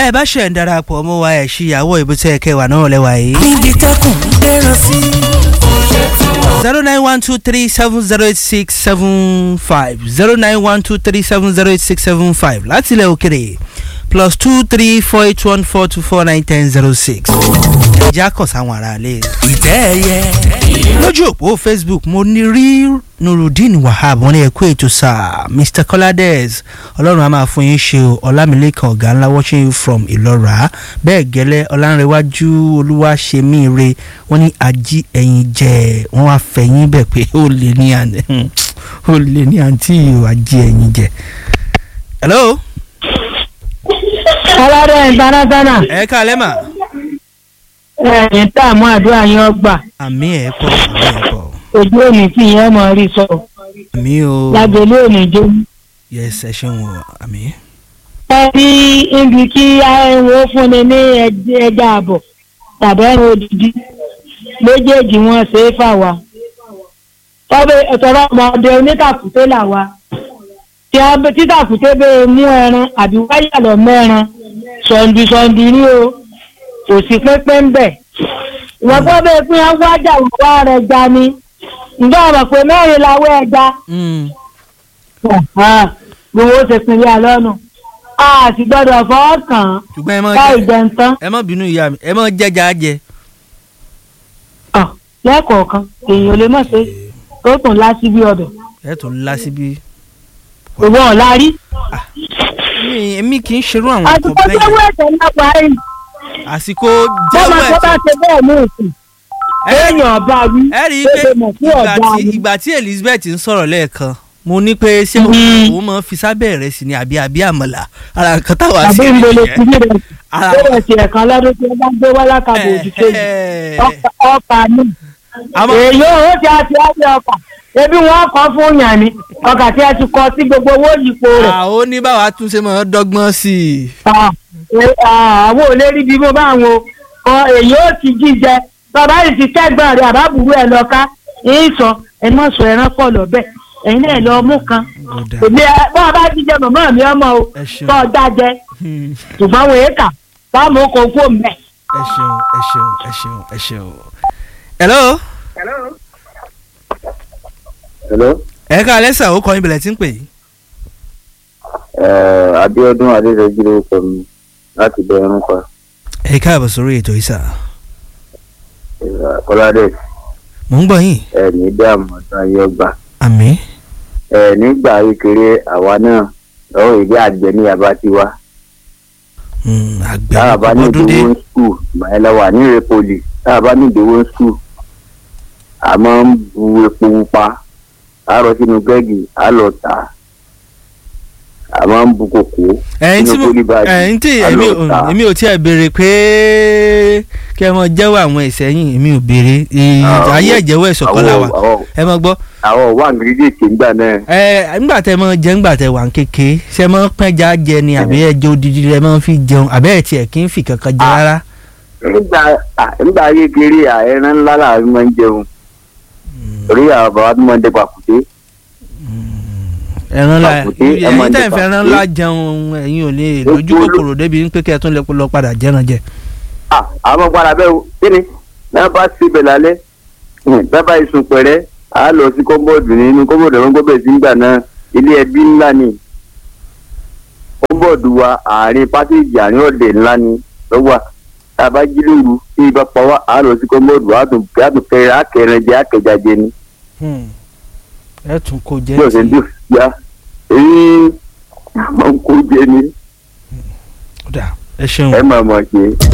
bẹ́ẹ̀ bá ṣẹ̀ ń darapọ̀ mọ́ wa ẹ̀ ṣíyàwó ìbútẹ́ kẹwàá náà lẹ́wà yìí. níbi tẹkùn dẹ́ran sí. zero nine one two three seven zero eight six seven five zero nine one two three seven zero eight six seven five láti ilẹ̀ òkèrè plus two three four eight one four two four nine ten zero six. ẹja kọ̀ sáwọn ará ilé. ìtẹ́ ẹyẹ. lójú òpó facebook mo ní rí nurudeen wahab wọn ní ẹkú ètò sáà mr colades ọlọ́run a máa fún yín ṣe o ọlámilẹ́kan ọ̀gá ńlá watching you from ìlọ́ra bẹ́ẹ̀ gẹ́lẹ́ ọlánrewájú olúwaṣemíire wọ́n ní ají ẹ̀yìn jẹ wọ́n wá fẹ̀yìn bẹ̀ pé ó lè ní àná ó lè ní àǹtí ìwà jí ẹ̀yìn jẹ. hello ọlọ́dọ̀ international ẹ káalẹ́ mà ẹ̀yìn tààmú àdúrà yín ọgbà àmì ẹ̀ pọ̀ àmì ẹ̀ pọ̀ ojú òní tí yẹn mọ̀ rí sọ àmì o lágbèlú òní jó. yes ẹ ṣeun o àmì. ẹ rí ibi kí ẹ̀wọ̀n fúnni ní ẹj- ẹja àbọ̀ tàbí ẹ̀rọ òdìdí méjèèjì wọn ṣe é fà wá. tọ́bẹ̀ ẹ̀tọ́rọ̀ ọmọdé onítàkùté là wá tí a bẹ títàkùté bẹ́ẹ̀ mú ẹran àbí wáyà lọ mẹ́ran sọ̀ǹdì sọ̀ǹdì ní o kò sí pépé ń bẹ̀. ìwọ́n tó bẹ́ẹ̀ pín wájà wá rẹ̀ já ni ǹjẹ́ ọ̀rọ̀ pé mẹ́rin lawọ́ ẹja Mm. gbogbo ó ṣe pinnu alọ́nu a sì gbọ́dọ̀ fọwọ́ kàn án ṣùgbọ́n ẹ mọ káì jẹun tán ẹ mọ bínú ìyá mi ẹ mọ jẹjà jẹ. Ah, lẹ́ẹ̀kọ̀ọ̀kan èèyàn ò lè mọ̀ ṣe tó tún lásì bí ọbẹ̀ ẹ tó ńlá síbi. òwò ọ̀la rí. mi èmi kì í ṣerú àwọn àsìkò nǹkan tó wú bẹ́ẹ̀ ẹ̀sẹ̀ náà parí àsìkò bọ́mọ jẹ́wọ́ tó bá ẹ̀tọ́. ṣe bẹ́ẹ̀ ní ìsìn ẹ èèyàn bá wí ẹ rí i tó pé ṣe mọ̀ sí ìgbà ọ̀dà tí ni. ìgbà tí elizabeth ń sọ̀rọ̀ lẹ́ẹ̀kan mo ní pé ṣé Mhm. òun máa ń fi sábẹ́ rẹ̀ sí ni àbí àbí àmàlà ara nǹkan táwa àbí sí ń bolo nìyẹn. sí rẹ̀ Ara- bẹ́ẹ̀ sí ẹ̀kan lọ́dún tí wọ́n bá gbé wá lákàbọ̀ òdì kejì Ẹ̀ẹ́. ọkà ní. Àmọ́- èèyàn ó ti àti àti ọkà ebi wọn kọ fún yàn ni ọkà tí a ti kọ sí gbogbo owó yípo rẹ̀. àwọn oníbàwà tún ṣe máa ń dọ́gbọ́n sí i. Ah, eh, ah, àwọn ò lè rí bí mo bá wọn o èyí ó ti jíjẹ bàbá yìí ti kẹgbọn rẹ àbábùrú ẹ lọ ká èyí sọ ẹ má sọ ẹran pọ lọbẹ ẹyin náà lọ mú kan Ó dáa. èmi ẹ bọ́ọ̀ bá jíjẹ màmá mi ọmọ o Ẹ ṣeun. tọ́ ọ dájẹ Hmm. ṣùgbọ́n wọ́n èékà báwo kò kú òmùbẹ́. ẹ ṣeun ẹ ṣeun ẹ ṣeun ẹ ṣeun. hello. hello ẹ ká lẹ́sà ó kọ́ ibìlẹ̀ tí ń pè yìí. uh, abiodun adedeji lorúkọ mi láti bẹ ẹrún pa ẹ káàbọ̀ sórí ètò ìsà. kọládé mò ń gbọ́ yín. ẹ ní dààmú ọdún ayé ọgbà àmì. ẹ nígbà kékeré àwa náà lọ́wọ́ ìdí àgbẹ̀ ní yaba ti wá Hmm, àgbẹ̀ táwa bá ní ọdún dé. ìdíwọ́ skul ìgbàlẹ̀ wà ní ìrẹ́pọ̀lì táwa bá ní ìdíwọ́ skul a máa ń bu epo pupa a rọ sínú gẹ́gì a lọ tà á a máa ń bu kòkó ẹ̀yin tí mo sínú pólíbàgì ẹ̀yin tí a èmi lọ ò tà á. èmi ò tiẹ̀ béèrè pé kẹ́ ẹ mọ jẹ́wọ́ àwọn ìsẹ́yìn èmi ò béèrè Ì- Ah, ayé àwọn- ẹ̀jẹ̀wọ́ ẹ̀sọ̀kọ́lá wa àwọn- àwọn- ẹ mọ gbọ́ àwọn wà gírídèkì ńgbà náà ẹ nígbà tẹ mọ jẹ nígbà tẹ wà ń kéke ṣe mọ pẹ́já jẹ ni àbí ẹjọ́ odidi rẹ mọ fi jẹun àbẹ́ ẹ̀ tiẹ̀ kí n fi kankan jẹ Ah. rárá. nígbà à, nígbà kékeré à, ẹran ńlá làwọn máa ń jẹun torí àwọn bàbá tó máa ń dẹ pàkúté ẹran la Pàkúté, ẹ ẹyin máa tẹ̀ jẹ ń fẹ́ ẹran pàkúté. ńlá jẹun ẹ̀yin ò lè lójú Ó kúrò. kòkòrò débi pé kẹ́ ẹ tún lè lọ padà jẹran jẹ. à àwọn padà bẹ́ẹ̀ o kí ni náà bá síbẹ̀ lálẹ́ bàbá ìsùn pẹ̀rẹ́ à á lọ sí kọ́ńbọ̀dù nínú kọ́ńbọ̀dù ẹ̀rọ gbọ́bẹ̀ sí gbà náà ilé ẹbí ńlá ni kọ́ńbọ̀dù wa àárín pásíjì àárín ọ̀dẹ̀ ńlá ni lọ́wọ́ tá a bá jí lóru tí ibà pa wá à á lọ sí kọ́ńbọ̀dù à á tún à á tún kẹrẹ à á kẹrẹ jẹ à á kẹjà jẹ ni ẹ tún kó jẹ bí ọ̀sẹ̀ ń dùn ya èyí àwọn kò jẹ ni Ó dà, ẹ ṣeun. ẹ máa mọ̀ ṣe.